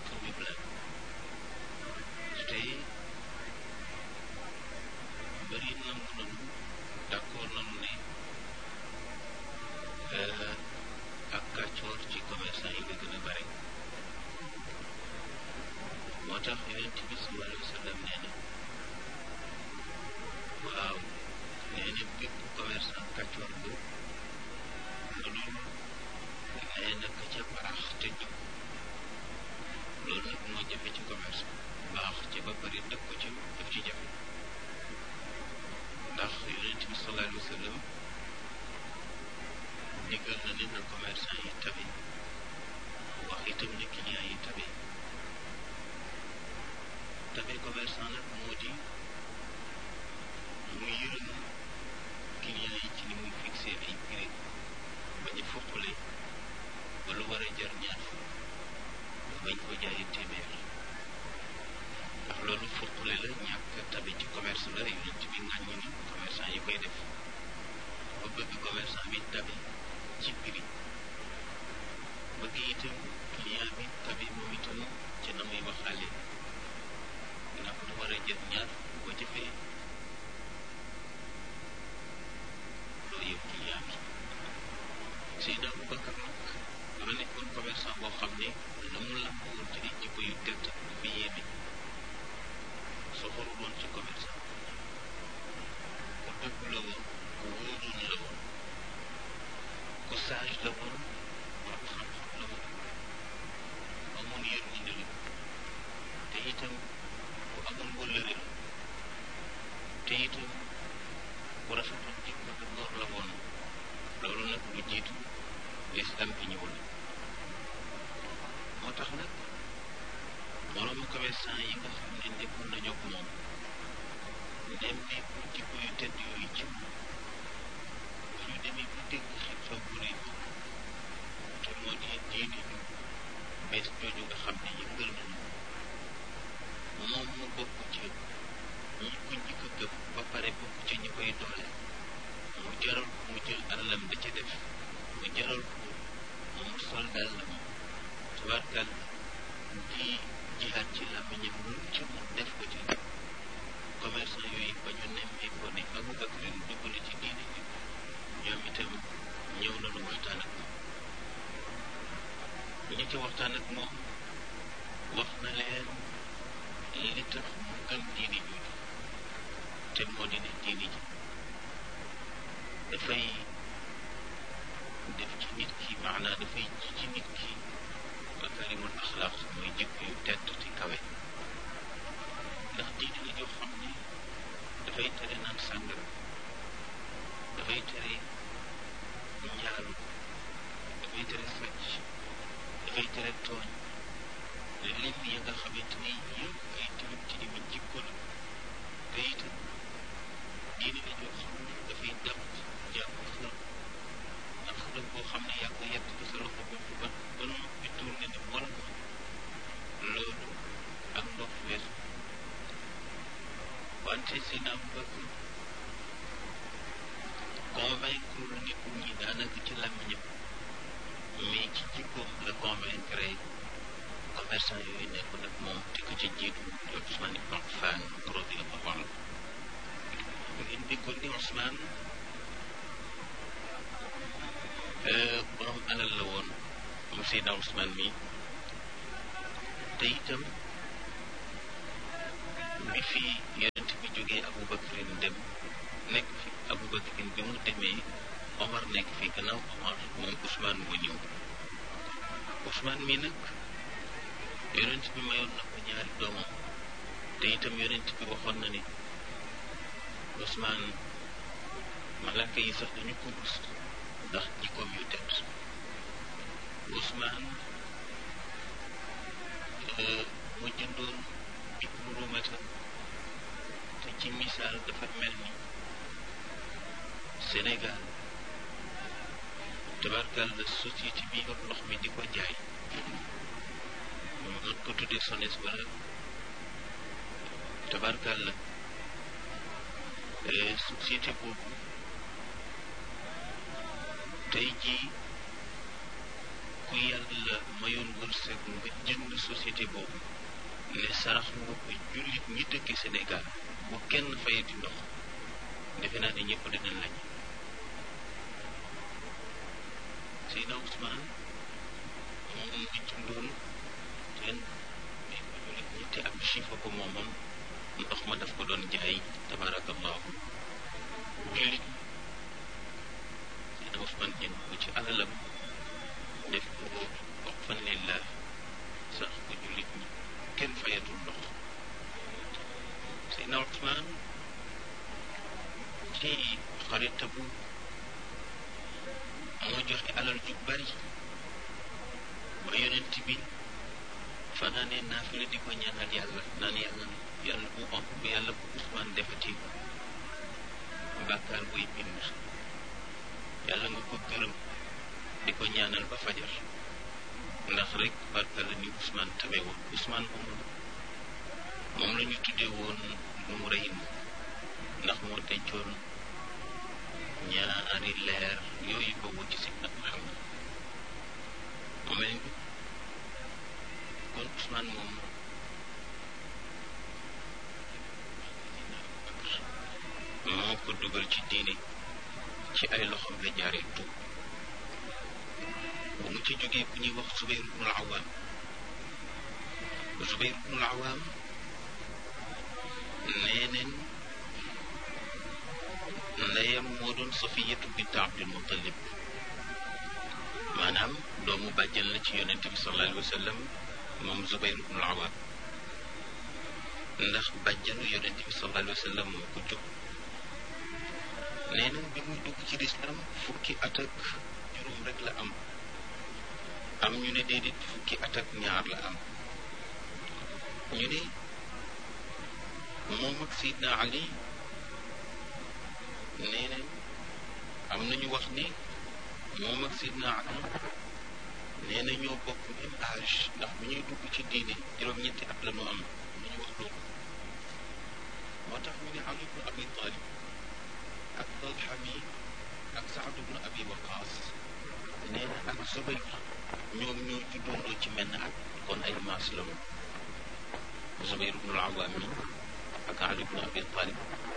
problème tey bëri nangu nañu d'accord nañu ne ak kàccoor ci commerçant yi la gën a bare moo tax yonent bi sallallahu alayhi wa sallam nee na waaw nee na bépp commerçant kàccoor bu mënul nee na ka ca baax te jub loolu nag moo jafe ci commerce baax ci ba pare dëkk ko ci daf ci jafe ndax yonent bi sallallahu alayhi wa sallam digal na ne na commerçant yi tabe wax itam ne client yi tabe tabe commerçant nag moo di mu yërëm client yi ci ni muy fixé ay prix bañ a foqale ba lu war a jar ñaar fukk bañ ko jaayee téeméer ndax loolu foqale la ñàkk tabe ci commerce la yonent bi ŋàññi ni commerçant yi koy def ba bëgg commerçant bi tabe ci prix bëgg itam client bi tabe moom itam ci na muy waxaale ndax lu war a jar ñaar boo jëfee loolu yëpp client bi Seydina Aboubacar nag dafa nekkoon commerçant boo xam ne la mu làmboon ci ay jikko yu tedd dafa yéeme soxoru doon ci commerçant ku dëgg la woon ku wóoroon la woon ku sage la woon borom xam-xam la woon amoon yërmande la te itam ku amoon wëllëre la te itam ku rafetoon jikko te góor la woon loolu nag lu jiitu lislam bi ñëwul moo tax nag moroomu commerçant yi nga xam ne nekkoon nañu ak moom dem ne bu jikko yu tedd yooyu ci ñu demee bu dégg xew-xew bu rëy te moo di diine ju bees jooju nga xam ne yëngal nañu moom mu bokk ci ñi ko njëkk a gëm ba pare bokk ci ñi koy doole mu jaral ko mu jël alalam da ca def mu jaral ko mu sol dàllam tubaarkal di jihaat ci làmmiñam lu ci mu def ko ci commerçant yooyu ba ñu nemmee ko ne Aboubacar dugg na ci diine ji ñoom itam ñëw nañu waxtaan ak moom ñi ci waxtaan ak moom wax na leen li tax mu gëm diine jooju te moo di ne diine ji dafay def ci nit ki maanaa dafay ji ci nit ki makarimul axlaaq mooy jikko yu tedd te kawe ndax diine la joo xam ne dafay tere naan sàngara dafay tere njaalu dafay tere sàcc dafay tere tooñ lim ya nga xamante ni yëpp ay tilim tilimi jikko la te itam diine la joo xam ne dafay dab jàpp xërëm ndax xërëm boo xam ne yaa ko yett ci sa loxo bopp ba ba noppi tourné ne wala ko loolu ak ndox weesu wante seen am bëgg convaincre nit ñi daanaka ci làmmiñam mais ci jikkoom la convaincre commerçant yooyu nekk nag moom te ko ci jiitu di Ousmane Ibn Affan radiyallahu anhu ngeen déggoon ni Ousmane borom alal la woon moom Seydina Ousmane mi te itam bi fi yonent bi jógee Aboubacarin dem nekk fi Aboubacarin bi mu demee Omar nekk fi gannaaw Omar moom Ousmane moo ñëw Ousmane mi nag yonent bi mayoon na ko ñaari doomam te itam yonent bi waxoon na ni Ousmane malaka yi sax dañu ko rus ndax jikkoom yu tedd Ousmane mu jëndoon ibnu rumata te ci misaal dafa mel ni Sénégal tabarkal la société bi yor ndox mi di ko jaay mën ko tuddee SONES wala tabarkal la société boobu tey jii ku yàlla mayoon wërsëg nga jënd société boobu ne sarax nga ko jullit ñi dëkki Sénégal bu kenn fayati ndox defe naa ne ñëpp dinañ lañ Seydina Ousmane moom ngi jëndoon teen mais ko jullit ñi te ab chifa ko moomoon ndox ma daf ko doon jaay tabarakallahu jullit Seydina Ousmane jënd ko ci alalam def ko wax fan lillah sax ko jullit ñi kenn fayatul ndox Seydina Ousmane ci xarita bu moo joxe alal ju bari ba yonent bi fanaanee naafila di ko ñaanal yàlla naan yàlla yàlla bu am yàlla bu Ousmane defati bàkkaar buy bind yàlla nga ko gërëm di ko ñaanal ba fajar ndax rek barka la ni Ousmane tabe woon Ousmane moom moom la ñu tuddee woon mu rëy ndax moo dencoon ñaari leer yooyu ko wuti si nag Muhammad mu mel ni kon Ousmane moom moo ko dugal ci diine ci ay loxoom la jaaree tuub bu mu ci jógee ku ñuy wax Zubayr ibnul Awaam Zubayr ibnul Awaam nee neen ndeyam moo doon Safiyatu bint Abdul Muttalib maanaam doomu bàjjan la ci yonente bi sallallahu alayhi wa sallam moom Zubayr ibnul Awaam ndax bàjjanu yonente bi sallallahu alayhi wa sallam moo ko jóg nee na bi muy dugg ci lislaam fukki at ak juróom rek la am am ñu ne déedéet fukki at ak ñaar la am ñu ne moom ak Seydina Ali nee na am nañu wax ni moom ak Seydina Ali nee na ñoo bokk même âge ndax bu ñuy dugg ci diine juróom-ñetti at la ñu am nañu wax loolu moo tax ñu ne Ali ibn Abi Talib ak Talha mi ak Saad ibn Abi Waqaas nee na ak Zubayr ñoom ñoo juddoondoo ci menn at kon ay maas la ñu Zubayr ibnul Awaam mi ak Ali ibn Abi Talib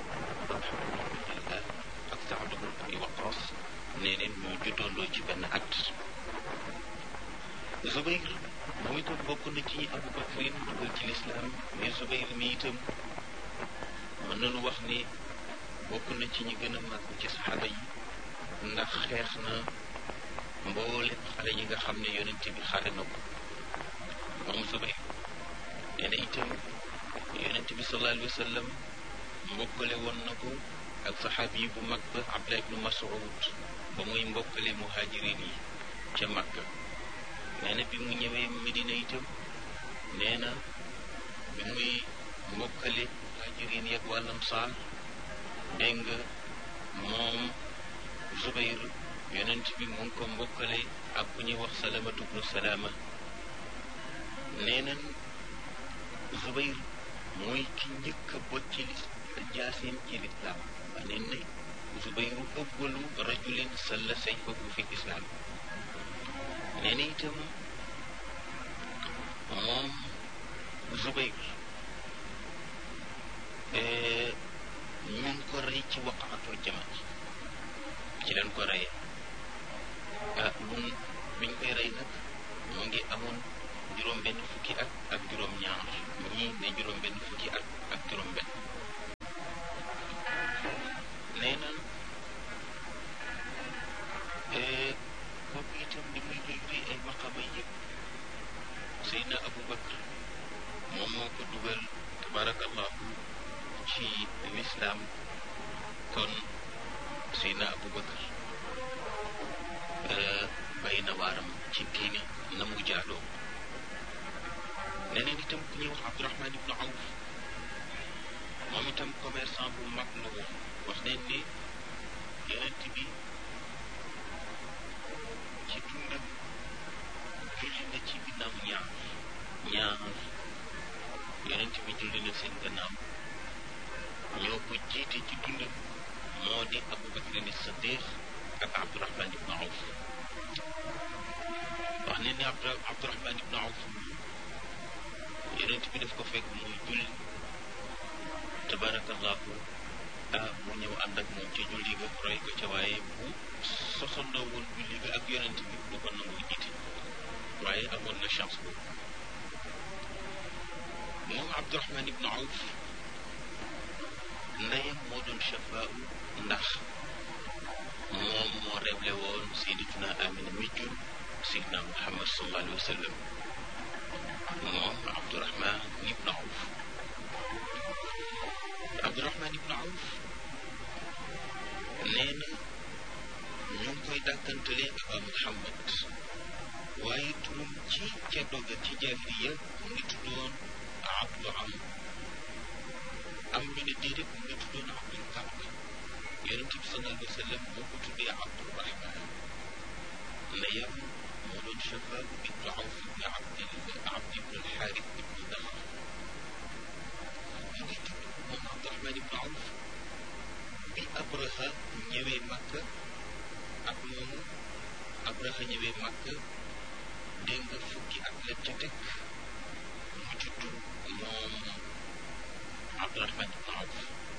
ak Saad ibn Abi Waqaas nee neen ñoo juddoondoo ci benn at Zubayr moom itam bokk na ci ñi Abu Bakrin dugal ci lislaam mais Zubayr mi itam mën nañu wax ni bokk na ci ñi gën a màgg ci saxaaba yi ndax xeex na mboolem xale yi nga xam ne yonent bi xare na ko moom Zubayr nee na itam yonent bi sallallahu alayhi wa sallam mbokkale woon na ko ak saxaabi yi bu mag ba Abdullah ibnu Mas'ud ba muy mbokkale muhajirin yi ca Makka nee na bi mu ñëwee Medina itam nee na bi muy mbokkale muhajirin yi ak wàllam saar dégg nga moom Zubayr yonent bi mu ngi ko mbokkale ak ku ñuy wax salamatu bnu salaama nee nañ Zubayr mooy ki njëkk a bot ci lis jaasim ci lislaam wax neen ne Zubayru awwalu rajulin salla sayfahu fi lislaam nee na itam moom Zubayr ñu ngi ko rey ci waqaatul jamal ci leen ko reyee ah mun biñ koy rey nag mu ngi amoon juróom benn fukki at ak juróom ñaar ñii ne juróom benn fukki at ak juróom benn nee na kooku itam li muy luy luy ay maqama yëpp Seydina Abu Bakr moom moo ko dugal tabarakallahu ci lislaam kon Seydina Abu Bakr bay na waaram ci diine na mu jaadoo neneen itam ku ñuy wax Abdurahman ibnu Awf moom itam commerçant bu mag la woon wax nañ ni yonent bi ci dundam julli na ci ginnaaw ñaar ñaar yonent bi julli na seen gannaaw ñoo ko jiite ci dundam moo di Abu Bakr ni Siddiq ak Abdurahman ibnu Awf wax ne ni Abdu Abdurahman ibnu Awf yonent bi daf ko fekk muy julli tabarakallahu ah mu ñëw ànd ak moom ci julli ga roy ko ca waaye bu sosandoo woon julli ga ak yonent bi du ko nangu jiite waaye amoon na chance boobu moom Abdurahman ibnu Awf ndeyam moo doon chafaa ndax moom moo révélé woon sayyidatuna Amina mi jur sayyidina Muhammad sallallahu alayhi wa sallam moom Abdurahman ibnu Awf Abdurahman ibnu Awf nee na ñu ngi koy dàkkantalee Aba Muhammad waaye turam ci ca doga ci jaahiliya mu ngi tuddoon Abdu Am am ñu ne déedéet mu ngi tuddoon Abdul Kaab yonent bi sallallahu alayhi wa sallam moo ko tuddee Abdurahman ndeyam moo doon Shafaab bintu Awf ibn Abdil Abd ibn al-Xaaris ibn Daxr mu ngi tudd moom Abdurahman ibn Awf bi Abraha ñëwee Makka ak moomu Abraha ñëwee Makka dégg nga fukki at la ca teg mu judd moom Abdurahman ibn Awf